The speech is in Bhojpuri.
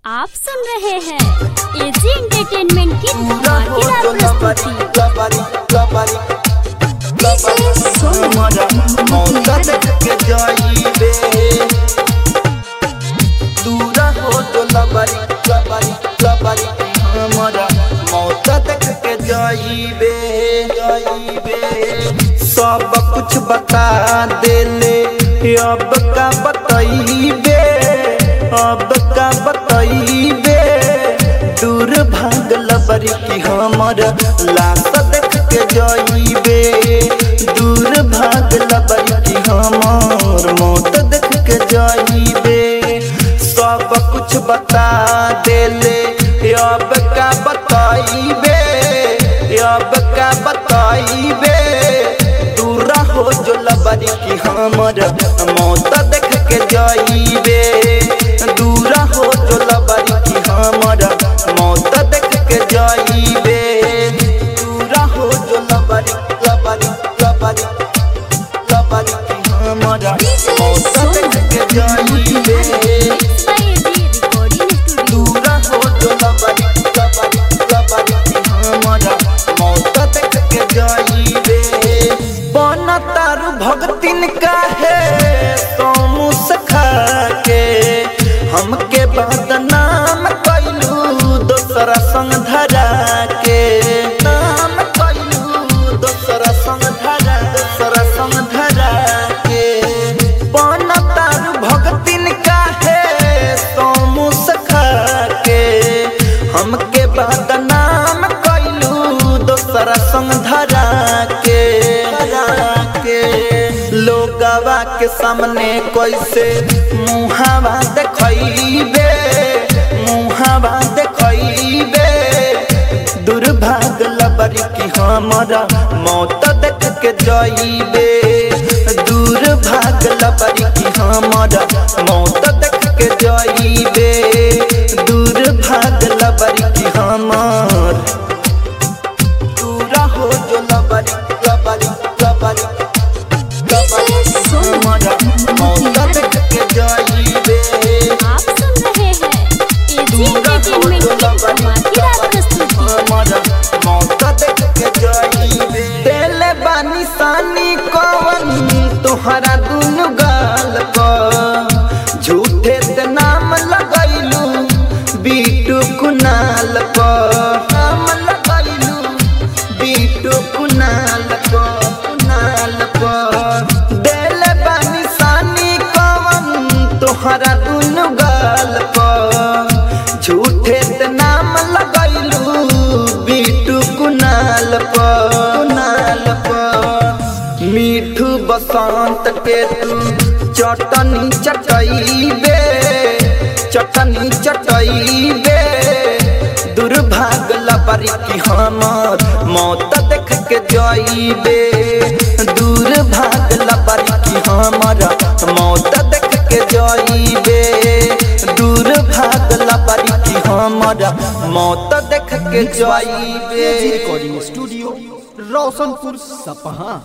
आप सुन रहे हैं एजी एंटरटेनमेंट की धमाकेदार प्रस्तुति सब कुछ बता देले अब का बतईबे अब का बतईबे दूर भागल बरी की हमर लाश देख के जईबे दूर भागल बरी की हमर मौत देख के जईबे सब कुछ बता देले अब का बतईबे अब का बतईबे दूरा हो जो लबरी की हमर मौत देख के जईबे दूरा हो जो लबरी की हमर मौत देख के जईबे दूरा हो जो लबरी लबरी लबरी लबरी की हमर मौत देख के जईबे Mixed by AG Recording Studio. दूरा हो जो लबरी लबरी लबरी की हमर मौत देख के जईबे बन तारू भगतिन काहे तो मुस्खा के हमके बदनाम कैलू दोसरा संग धरा के नाम कैलू दोसरा संग धरा दोसरा संग धरा के बन तारू भगतिन काहे तो मुस्खा के हमके बदनाम कैलू दोसरा संग धरा के धरा के लोगवा के सामने कैसे मुहावा देखैबे मुहावा देखैबे दुर्भाग लबरी की हमारा मौत देख के जईबे दुर्भाग लबरी की हमारा मौत देख के जईबे दुर्भाग लबरी की हमार दूरा हो जो लबरी लबरी लबरी लबरी हमारा मौत देख के जईबे आप सुन रहे हैं एजी एंटरटेनमेंट की धमाकेदार प्रस्तुति देले बानी सानी कवन तोहरा दुनु गाल प झूठे ते नाम लगैलू बीटू कुनाल प नाम लगैलू बीटू कुनाल प कुनाल प देले बानी सानी कवन तोहरा दुनु गाल प झूठे ते नाम लगैलू बीटू कुनाल प कुनाल प मीठू बसंत के तू चटनी चटैबे चटनी चटैबे दुर्भाग लबरी की हमर मौत देख के जईबे दुर्भाग लबरी की हमर मौत देख के जईबे दुर्भाग लबरी की हमर मौत देख के जईबे रिकॉर्डिंग स्टूडियो रोशनपुर सपहा